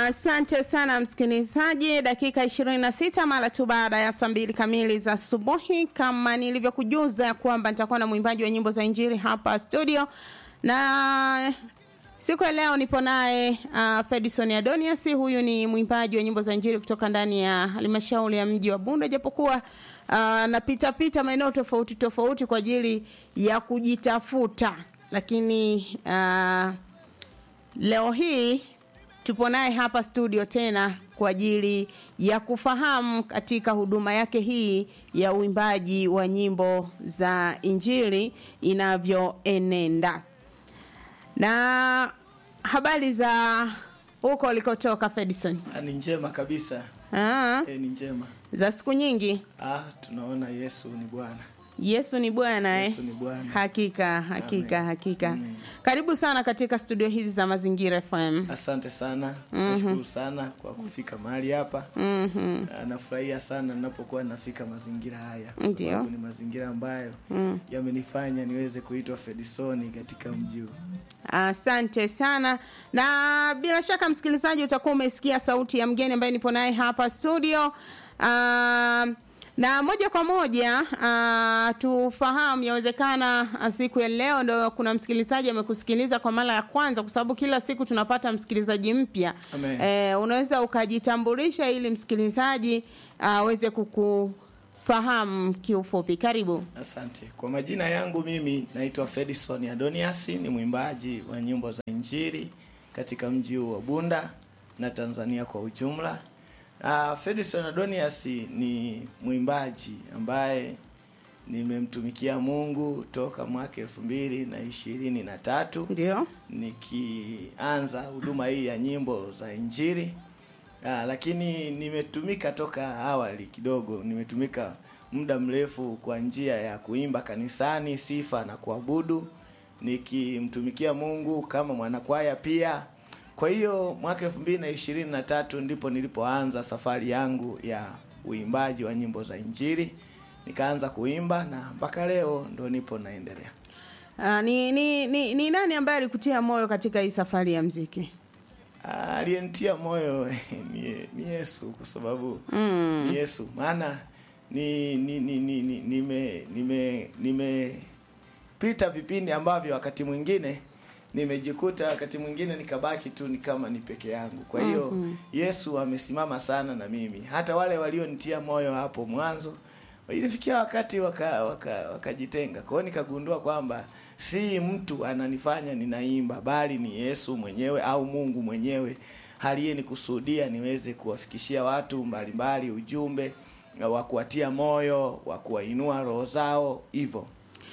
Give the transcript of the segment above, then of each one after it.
Asante sana msikilizaji, dakika 26 mara tu baada ya saa mbili kamili za asubuhi, kama nilivyokujuza kwamba nitakuwa na mwimbaji wa nyimbo za Injili hapa studio, na siku ya leo nipo naye uh, Fedison Adonias. Huyu ni mwimbaji wa nyimbo za Injili kutoka ndani ya halmashauri ya mji wa Bunda, japokuwa uh, napita pita maeneo tofauti tofauti kwa ajili ya kujitafuta, lakini uh, leo hii tupo naye hapa studio tena kwa ajili ya kufahamu katika huduma yake hii ya uimbaji wa nyimbo za Injili inavyoenenda. Na habari za huko ulikotoka Fedison? Ah, ni njema kabisa Ah, e, ni njema za siku nyingi. ah, tunaona Yesu ni Bwana. Yesu ni Bwana eh? Yesu ni Bwana. Hakika, hakika, Amen. hakika. Amen. Karibu sana katika studio hizi za Mazingira FM. Asante sana, nashukuru sana kwa kufika mahali hapa. Mhm. Ah, Nafurahia sana ninapokuwa nafika mazingira haya, kwa Ndio. sababu ni mazingira ambayo Mm. yamenifanya niweze kuitwa Fedisoni katika mji huu. Asante sana, na bila shaka msikilizaji, utakuwa umesikia sauti ya mgeni ambaye nipo naye hapa studio. Um, na moja kwa moja uh, tufahamu, yawezekana ah, siku ya leo ndo kuna msikilizaji amekusikiliza kwa mara ya kwanza, kwa sababu kila siku tunapata msikilizaji mpya. Amen. Eh, unaweza ukajitambulisha ili msikilizaji aweze kukufahamu kiufupi. Karibu. Asante. Kwa majina yangu mimi naitwa Fedison Adonias, ni mwimbaji wa nyimbo za Injili katika mji huu wa Bunda na Tanzania kwa ujumla. Uh, Fedison Adonias ni mwimbaji ambaye nimemtumikia Mungu toka mwaka elfu mbili na ishirini na tatu Ndio. nikianza huduma hii ya nyimbo za Injili. Ah, lakini nimetumika toka awali kidogo, nimetumika muda mrefu kwa njia ya kuimba kanisani, sifa na kuabudu, nikimtumikia Mungu kama mwanakwaya pia. Kwa hiyo mwaka elfu mbili na ishirini na tatu ndipo nilipoanza safari yangu ya uimbaji wa nyimbo za Injili, nikaanza kuimba na mpaka leo ndo nipo naendelea. Uh, ni, ni, ni, ni nani ambaye alikutia moyo katika hii safari ya mziki? Ah, aliyenitia moyo ni, ni Yesu kwa sababu Mm. ni Yesu maana ni ni ni ni ni- nime nime nimepita vipindi ambavyo wakati mwingine nimejikuta wakati mwingine nikabaki tu ni kama ni peke yangu. Kwa hiyo Mhm. Yesu amesimama sana na mimi. Hata wale walionitia moyo hapo mwanzo ilifikia wakati waka waka- wakajitenga. Kwa hiyo nikagundua kwamba si mtu ananifanya ninaimba bali ni Yesu mwenyewe au Mungu mwenyewe aliyenikusudia niweze kuwafikishia watu mbalimbali ujumbe wa kuwatia moyo, wa kuwainua roho zao hivyo.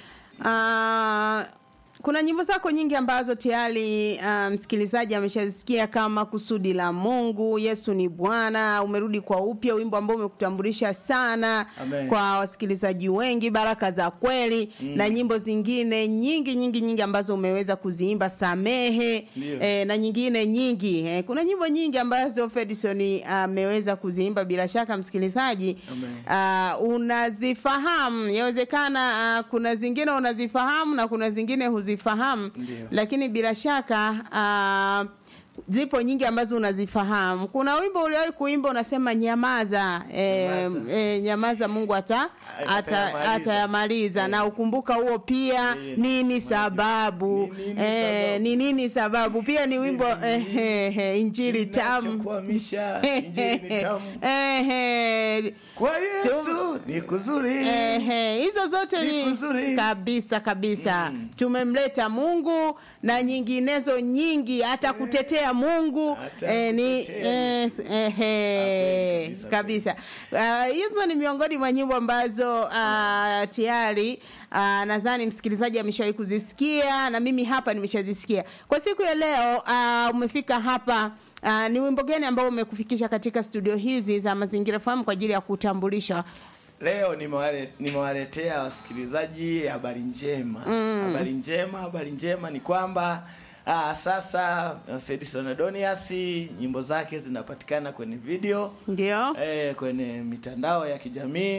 Uh, kuna nyimbo zako nyingi ambazo tayari uh, msikilizaji ameshazisikia kama kusudi la Mungu, Yesu ni Bwana, umerudi kwa upya, wimbo ambao umekutambulisha sana Amen. kwa wasikilizaji wengi, baraka za kweli Mm. na nyimbo zingine nyingi nyingi nyingi ambazo umeweza kuziimba, samehe Ndio. eh, na nyingine nyingi eh, kuna nyimbo nyingi ambazo Fedison ameweza kuziimba, bila shaka msikilizaji Amen. uh, unazifahamu yawezekana uh, kuna zingine unazifahamu na kuna zingine huzifahamu Ndio. lakini bila shaka uh, zipo nyingi ambazo unazifahamu kuna wimbo uliwahi kuimba unasema nyamaza eh, Nyamaza. eh, nyamaza mungu ata ata- Atayamaliza. atayamaliza na ukumbuka huo pia Eh, nini sababu Ni nini eh, sababu? ni nini sababu pia ni wimbo eh, eh, eh, injili tamu Kinachokuhamisha, Injili ni tamu. Eh, eh, Kwa Yesu ni kuzuri. Ehe, hizo zote Ni ni kuzuri. kabisa kabisa. Mm. Tumemleta Mungu na nyinginezo nyingi, hata kutetea Mungu Hata eh, ni kutetea eh, ehe, Kweli kabisa, kabisa. Ah, Hizo ni miongoni mwa nyimbo ambazo ah, tayari ah, nadhani msikilizaji ameshawahi kuzisikia na mimi hapa nimeshazisikia. Kwa siku ya leo ah, umefika hapa Uh, ni wimbo gani ambao umekufikisha katika studio hizi za Mazingira FM kwa ajili ya kutambulisha Leo nimewale- nimewaletea wasikilizaji habari njema. Habari njema, habari njema ni kwamba aa, sasa uh, Fedison Adonias nyimbo zake zinapatikana kwenye video ndio? eh, kwenye mitandao ya kijamii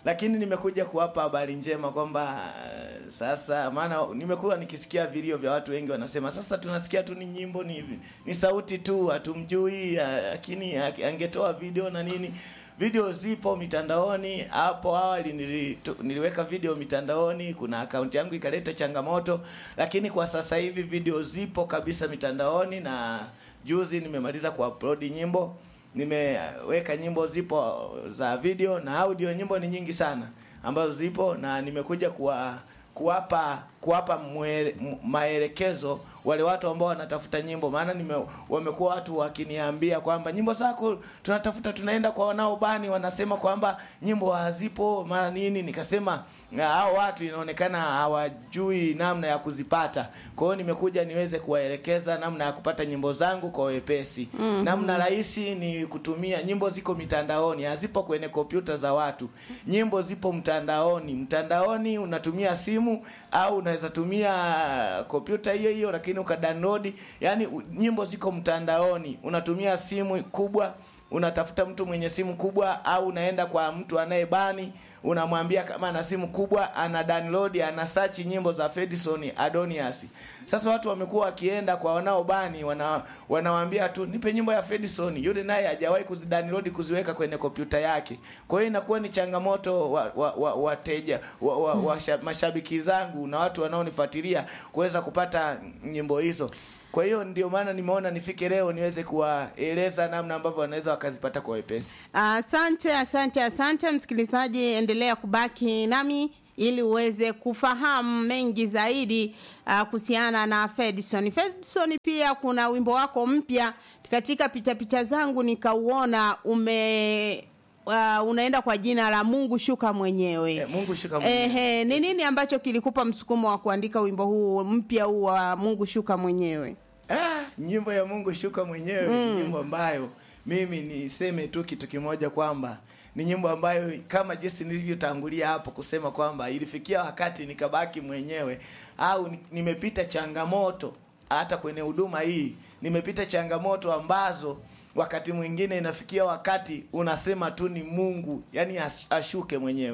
lakini nimekuja kuwapa habari njema kwamba uh, sasa maana nimekuwa nikisikia vilio vya watu wengi wanasema sasa tunasikia tu ni nyimbo ni, ni sauti tu hatumjui uh, lakini uh, angetoa video na nini video zipo mitandaoni hapo awali nili, tu, niliweka video mitandaoni kuna akaunti yangu ikaleta changamoto lakini kwa sasa hivi video zipo kabisa mitandaoni na juzi nimemaliza kuupload nyimbo nimeweka nyimbo zipo za video na audio nyimbo ni nyingi sana ambazo zipo na nimekuja kuwa kuwapa kuwapa mwele- m- maelekezo wale watu ambao wanatafuta nyimbo maana nime wamekuwa watu wakiniambia kwamba nyimbo zako tunatafuta tunaenda kwa wanaobani wanasema kwamba nyimbo hazipo mara nini nikasema "Na hao watu inaonekana hawajui namna ya kuzipata kwa hiyo nimekuja niweze kuwaelekeza namna ya kupata nyimbo zangu kwa wepesi mm-hmm. namna rahisi ni kutumia nyimbo ziko mitandaoni hazipo kwenye kompyuta za watu nyimbo zipo mtandaoni mtandaoni unatumia simu au unaweza tumia kompyuta hiyo hiyo lakini ukadownload yani u- nyimbo ziko mtandaoni unatumia simu kubwa unatafuta mtu mwenye simu kubwa au unaenda kwa mtu anayebani unamwambia kama ana simu kubwa ana download ana search nyimbo za Fedison Adonias sasa watu wamekuwa wakienda kwa wanaobani wana wanawaambia tu nipe nyimbo ya Fedison yule naye hajawahi kuzidownload kuziweka kwenye kompyuta yake kwa hiyo inakuwa ni changamoto wa, wa, wa, wateja wa, wa, wa, sha- mashabiki zangu na watu wanaonifuatilia kuweza kupata nyimbo hizo kwa hiyo ndio maana nimeona nifike leo niweze kuwaeleza namna ambavyo wanaweza wakazipata kwa wepesi Asante, asante, asante msikilizaji, endelea kubaki nami ili uweze kufahamu mengi zaidi uh, kuhusiana na Fedison. Fedison, pia kuna wimbo wako mpya katika pitapita zangu nikauona ume uh, unaenda kwa jina la Mungu shuka mwenyewe. Eh, Mungu shuka mwenyewe. Ehe, ni nini ambacho kilikupa msukumo wa kuandika wimbo huu mpya huu wa Mungu shuka mwenyewe? Ah, nyimbo ya Mungu shuka mwenyewe ni nyimbo ambayo mimi niseme tu kitu kimoja kwamba ni nyimbo ambayo kama jinsi nilivyotangulia hapo kusema kwamba ilifikia wakati nikabaki mwenyewe au ni- nimepita changamoto hata kwenye huduma hii nimepita changamoto ambazo wakati mwingine inafikia wakati unasema tu ni Mungu yani as- ashuke mwenyewe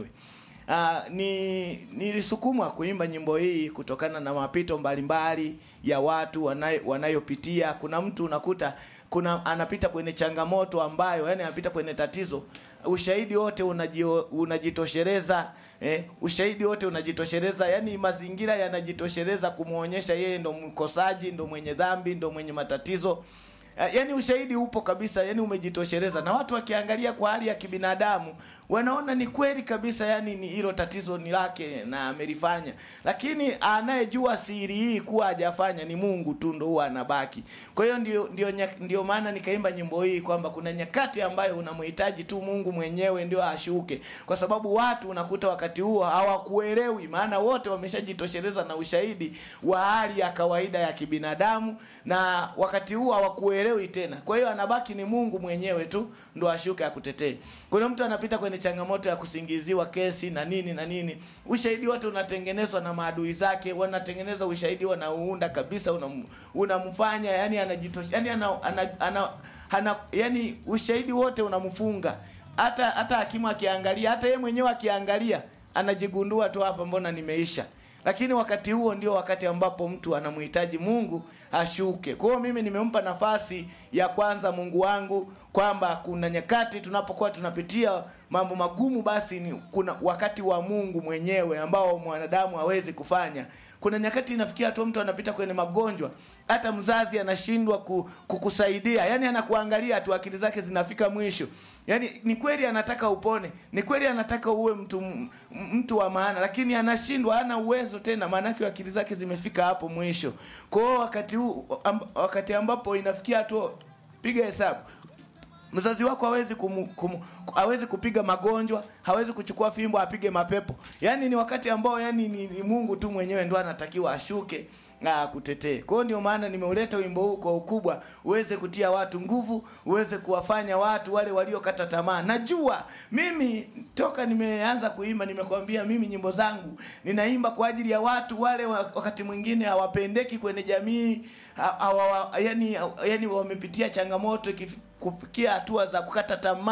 Uh, ni nilisukumwa kuimba nyimbo hii kutokana na mapito mbalimbali ya watu wanayo, wanayopitia. Kuna mtu unakuta kuna anapita kwenye changamoto ambayo yani anapita kwenye tatizo, ushahidi wote unajio, unajitosheleza eh, ushahidi wote unajitosheleza, yani mazingira yanajitosheleza kumwonyesha yeye ndo mkosaji, ndo mwenye dhambi, ndo mwenye matatizo Uh, yaani ushahidi upo kabisa yani umejitosheleza na watu wakiangalia kwa hali ya kibinadamu wanaona ni kweli kabisa yani ni hilo tatizo ni lake na amelifanya lakini anayejua siri hii kuwa hajafanya ni mungu tu ndo huwa anabaki kwa hiyo ndio ndio nya- ndio maana nikaimba nyimbo hii kwamba kuna nyakati ambayo unamhitaji tu mungu mwenyewe ndio ashuke kwa sababu watu unakuta wakati huo hawakuelewi maana wote wameshajitosheleza na ushahidi wa hali ya kawaida ya kibinadamu na wakati huo hawakuelewi tena kwa hiyo anabaki ni mungu mwenyewe tu ndo ashuke akutetee kuna mtu anapita kwenye changamoto ya kusingiziwa kesi na nini na nini ushahidi wote unatengenezwa na maadui zake wanatengeneza ushahidi wanauunda kabisa unam, unamfanya yani anajitosha yani ana, ana, ana, ana, yani ushahidi wote unamfunga hata hata hakimu akiangalia hata yeye mwenyewe akiangalia anajigundua tu hapa mbona nimeisha lakini wakati huo ndio wakati ambapo mtu anamhitaji Mungu ashuke. Kwa hiyo mimi nimempa nafasi ya kwanza Mungu wangu kwamba kuna nyakati tunapokuwa tunapitia mambo magumu, basi ni kuna wakati wa Mungu mwenyewe ambao mwanadamu hawezi kufanya. Kuna nyakati inafikia tu mtu anapita kwenye magonjwa, hata mzazi anashindwa ku, kukusaidia, yani anakuangalia tu, akili zake zinafika mwisho. Yani ni kweli anataka upone, ni kweli anataka uwe mtu m- mtu wa maana, lakini anashindwa, hana uwezo tena, maanake akili zake zimefika hapo mwisho. Kwa hiyo wakati huu amb, wakati ambapo inafikia tu, piga hesabu mzazi wako hawezi kumu, kumu, hawezi kupiga magonjwa hawezi kuchukua fimbo apige mapepo yaani ni wakati ambao yani ni, ni mungu tu mwenyewe ndo anatakiwa ashuke na akutetee kwa hiyo ndio maana nimeuleta wimbo huu kwa ukubwa uweze kutia watu nguvu uweze kuwafanya watu wale waliokata tamaa najua mimi toka nimeanza kuimba nimekwambia mimi nyimbo zangu ninaimba kwa ajili ya watu wale wa- wakati mwingine hawapendeki kwenye jamii ha- hawa, yani, yani wamepitia changamoto ikif- kufikia hatua za kukata tamaa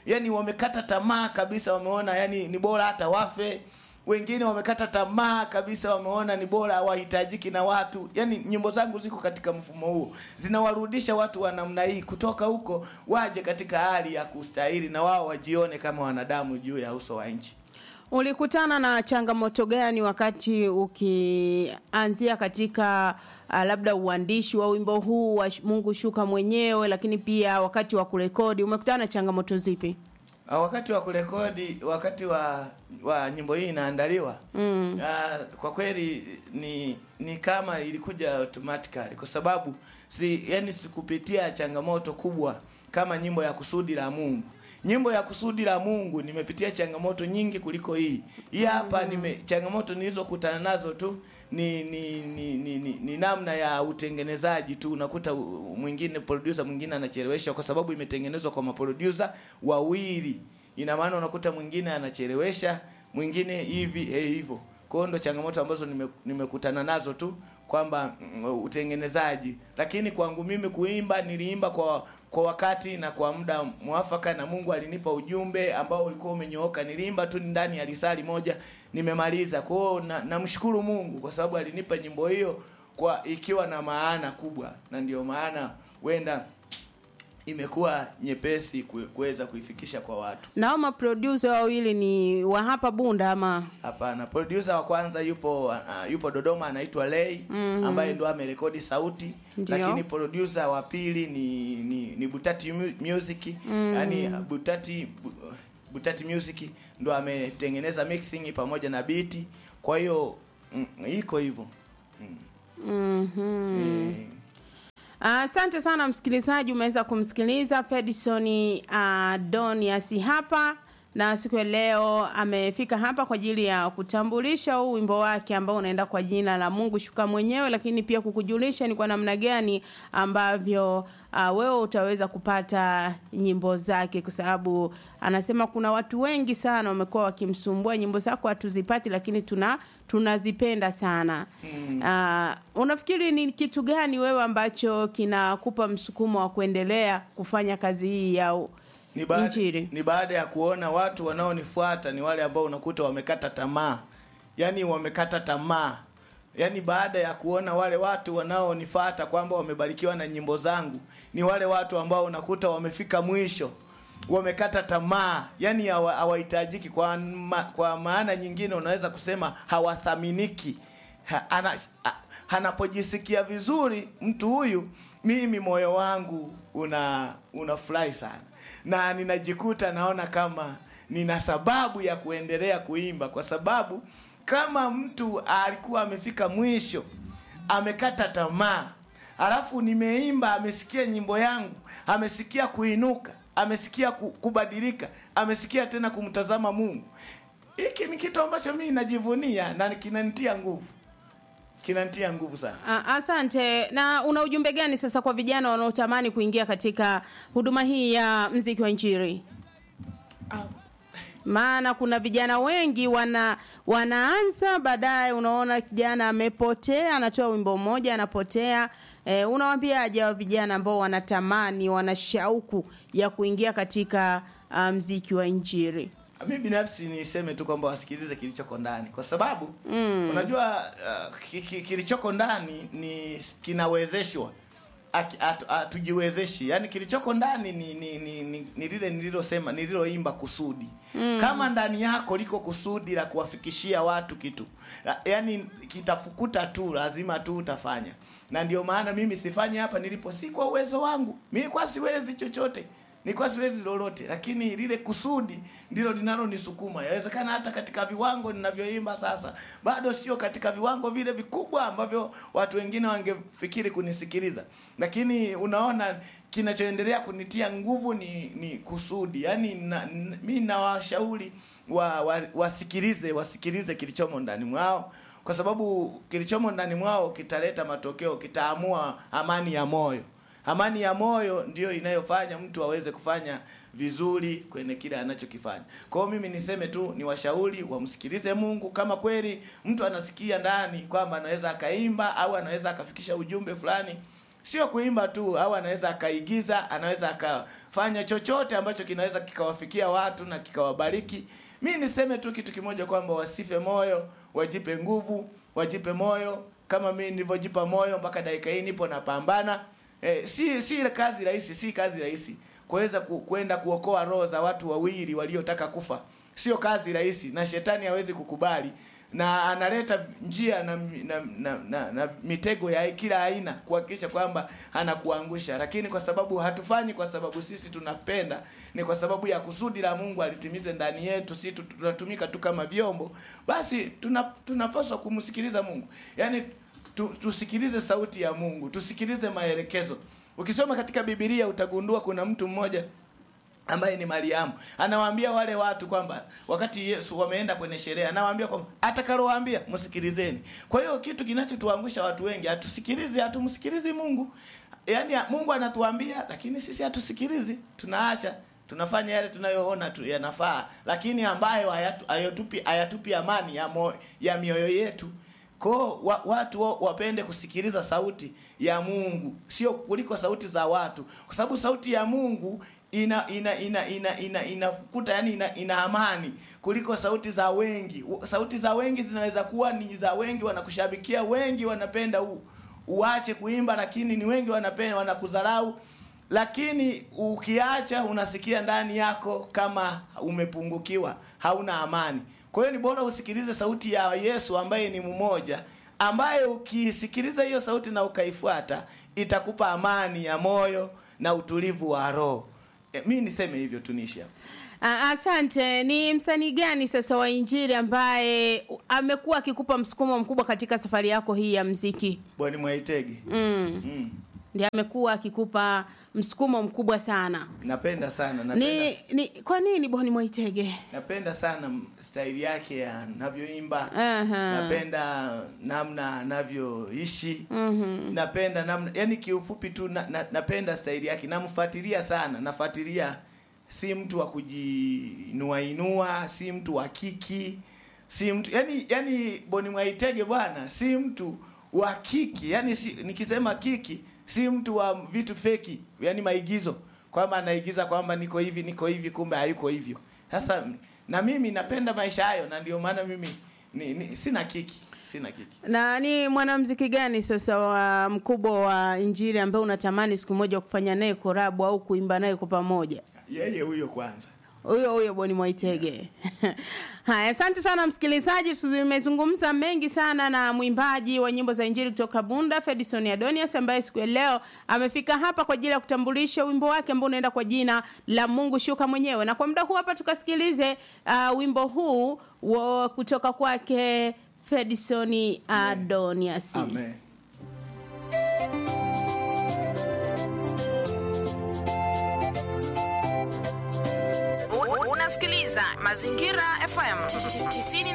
yani wamekata tamaa kabisa wameona yani ni bora hata wafe wengine wamekata tamaa kabisa wameona ni bora hawahitajiki na watu yani nyimbo zangu ziko katika mfumo huo zinawarudisha watu wa namna hii kutoka huko waje katika hali ya kustahili na wao wajione kama wanadamu juu ya uso wa nchi Ulikutana na changamoto gani wakati ukianzia katika uh, labda uandishi wa wimbo huu wa Sh- Mungu shuka mwenyewe, lakini pia wakati wa kurekodi umekutana na changamoto zipi? Ah, wakati wa kurekodi wakati wa wa nyimbo hii inaandaliwa Mm. uh, kwa kweli ni ni kama ilikuja automatically kwa sababu si yani sikupitia changamoto kubwa kama nyimbo ya kusudi la Mungu nyimbo ya kusudi la Mungu nimepitia changamoto nyingi kuliko hii hii hapa nime changamoto nilizokutana nazo tu ni ni, ni, ni, ni ni namna ya utengenezaji tu unakuta u- mwingine producer mwingine anachelewesha kwa sababu imetengenezwa kwa maproducer wawili ina maana unakuta mwingine anachelewesha mwingine hivi eh, hivyo kwa hiyo ndo changamoto ambazo nime- nimekutana nazo tu kwamba mm, utengenezaji lakini kwangu mimi kuimba niliimba kwa kwa wakati na kwa muda mwafaka na Mungu alinipa ujumbe ambao ulikuwa umenyooka niliimba tu ndani ya risali moja nimemaliza kwa hiyo na- namshukuru Mungu kwa sababu alinipa nyimbo hiyo kwa ikiwa na maana kubwa na ndio maana wenda imekuwa nyepesi kue- kuweza kuifikisha kwa watu Nao maproducer wawili ni wa hapa Bunda ama Hapana, producer wa kwanza yupo uh, yupo Dodoma anaitwa Lay Mhm. ambaye ndo amerekodi sauti, Ndio. lakini producer wa pili ni ni, ni Butati Mu- Music Mhm. yani Butati Bu- Butati Music ndo ametengeneza mixing pamoja na beat. Kwa hiyo mm, iko hivyo. Mm. Mhm. Eh, Asante sana msikilizaji, umeweza kumsikiliza Fedison uh, Donias hapa na siku ya leo amefika hapa kwa ajili ya kutambulisha huu wimbo wake ambao unaenda kwa jina la Mungu shuka mwenyewe, lakini pia kukujulisha ni kwa namna gani ambavyo uh, wewe utaweza kupata nyimbo zake, kwa sababu anasema kuna watu wengi sana wamekuwa wakimsumbua, nyimbo zako hatuzipati, lakini tuna tunazipenda sana. Mm. Uh, unafikiri ni kitu gani wewe ambacho kinakupa msukumo wa kuendelea kufanya kazi hii ya u- ni baada, Injili. ni baada ya kuona watu wanaonifuata ni wale ambao unakuta wamekata tamaa yaani wamekata tamaa yaani baada ya kuona wale watu wanaonifuata kwamba wamebarikiwa na nyimbo zangu ni wale watu ambao unakuta wamefika mwisho wamekata tamaa yaani hawa- hawahitajiki kwa, ma, kwa maana nyingine unaweza kusema hawathaminiki ha, ana, ha, anapojisikia vizuri mtu huyu mimi moyo wangu una unafurahi sana na ninajikuta naona kama nina sababu ya kuendelea kuimba kwa sababu kama mtu alikuwa amefika mwisho amekata tamaa alafu nimeimba amesikia nyimbo yangu amesikia kuinuka amesikia ku- kubadilika amesikia tena kumtazama mungu hiki ni kitu ambacho mimi najivunia na kinanitia nguvu kinanitia nguvu sana Ah, Asante. Na una ujumbe gani sasa kwa vijana wanaotamani kuingia katika huduma hii ya mziki wa Injili? Ah, Maana kuna vijana wengi wana wanaanza, baadaye unaona kijana amepotea, anatoa wimbo mmoja anapotea. E, unawaambiaje hao vijana ambao wanatamani, wana shauku ya kuingia katika ah, mziki wa Injili? mi binafsi niseme tu kwamba wasikilize kilichoko ndani kwa sababu mm. unajua uh, ki- ki- kilichoko ndani ni kinawezeshwa Aki- atu- hatujiwezeshi yaani kilichoko ndani ni ni ni, ni, ni lile nililosema nililoimba kusudi mm. kama ndani yako liko kusudi la kuwafikishia watu kitu La- yaani kitafukuta tu lazima tu utafanya na ndio maana mimi sifanyi hapa nilipo si kwa uwezo wangu mi nilikuwa siwezi chochote nilikuwa siwezi lolote lakini lile kusudi ndilo linalonisukuma yawezekana hata katika viwango ninavyoimba sasa bado sio katika viwango vile vikubwa ambavyo watu wengine wangefikiri kunisikiliza lakini unaona kinachoendelea kunitia nguvu ni ni kusudi yaani na, n- mi nawashauri wa, wa, wasikilize wasikilize kilichomo ndani mwao kwa sababu kilichomo ndani mwao kitaleta matokeo kitaamua amani ya moyo amani ya moyo ndiyo inayofanya mtu aweze kufanya vizuri kwenye kile anachokifanya kwa hiyo mimi niseme tu ni washauri wamsikilize mungu kama kweli mtu anasikia ndani kwamba anaweza akaimba au anaweza akafikisha ujumbe fulani sio kuimba tu au anaweza akaigiza anaweza akafanya chochote ambacho kinaweza kikawafikia watu na kikawabariki mi niseme tu kitu kimoja kwamba wasife moyo wajipe nguvu wajipe moyo kama mi nilivyojipa moyo mpaka dakika hii nipo napambana eh, si si kazi rahisi si kazi rahisi kuweza ku, kwenda kuokoa roho za watu wawili waliotaka kufa sio kazi rahisi na shetani hawezi kukubali na analeta njia na, na, na, na, na mitego ya kila aina kuhakikisha kwamba anakuangusha lakini kwa sababu hatufanyi kwa sababu sisi tunapenda ni kwa sababu ya kusudi la mungu alitimize ndani yetu si tu- tunatumika tu kama vyombo basi tuna, tunapaswa kumsikiliza mungu yaani tu, tusikilize sauti ya mungu tusikilize maelekezo ukisoma katika bibilia utagundua kuna mtu mmoja ambaye ni Mariamu anawaambia wale watu kwamba wakati Yesu wameenda kwenye sherehe, anawaambia kwamba atakalowaambia msikilizeni. Kwa hiyo kitu kinachotuangusha watu wengi, hatusikilizi, hatumsikilizi Mungu. Yaani Mungu anatuambia, lakini sisi hatusikilizi, tunaacha tunafanya yale tunayoona tu yanafaa, lakini ambayo hayatu- hayatupi hayatupi amani ya, mo, ya mioyo yetu ko wa, watu wa, wapende kusikiliza sauti ya Mungu sio kuliko sauti za watu, kwa sababu sauti ya Mungu ina ina ina ina ina inakuta yani ina, ina amani kuliko sauti za wengi. U- Sauti za wengi zinaweza kuwa ni za wengi wanakushabikia, wengi wanapenda u, uache kuimba, lakini ni wengi wanapenda wanakudharau lakini ukiacha unasikia ndani yako kama umepungukiwa hauna amani kwa hiyo ni bora usikilize sauti ya yesu ambaye ni mmoja ambaye ukisikiliza hiyo sauti na ukaifuata itakupa amani ya moyo na utulivu wa roho e, mi niseme hivyo tunishi hapo Ah, Asante. Ni msanii gani sasa wa Injili ambaye amekuwa akikupa msukumo mkubwa katika safari yako hii ya mziki? bwani mwaitege Mm. mm. Ndiye amekuwa akikupa msukumo mkubwa sana. napenda sana napenda, Ni, ni kwa nini Boni Mwaitege? napenda sana m- staili yake ya anavyoimba Aha. napenda namna anavyoishi Mhm. napenda namna yani kiufupi tu na, na, napenda staili yake namfuatilia sana nafuatilia si mtu wa kujinuainua si mtu wa kiki si mtu yani yani boni mwaitege bwana si mtu wa kiki yani si, nikisema kiki si mtu wa vitu feki yani maigizo kwamba anaigiza kwamba niko hivi niko hivi kumbe hayuko hivyo sasa na mimi napenda maisha hayo na ndio maana mimi ni, ni, sina kiki sina kiki Na ni mwanamuziki gani sasa wa mkubwa wa Injili ambaye unatamani siku moja kufanya naye korabu au kuimba naye kwa pamoja? yeye huyo kwanza huyo huyo Boni Mwaitege. Haya, asante sana msikilizaji, tumezungumza mengi sana na mwimbaji wa nyimbo za injili kutoka Bunda, Fedison Adonias, ambaye siku ya leo amefika hapa kwa ajili ya kutambulisha wimbo wake ambao unaenda kwa jina la Mungu shuka mwenyewe. Na kwa muda huu hapa tukasikilize uh, wimbo huu wa kutoka kwake Fedison Adonias. amen Unasikiliza Mazingira FM 90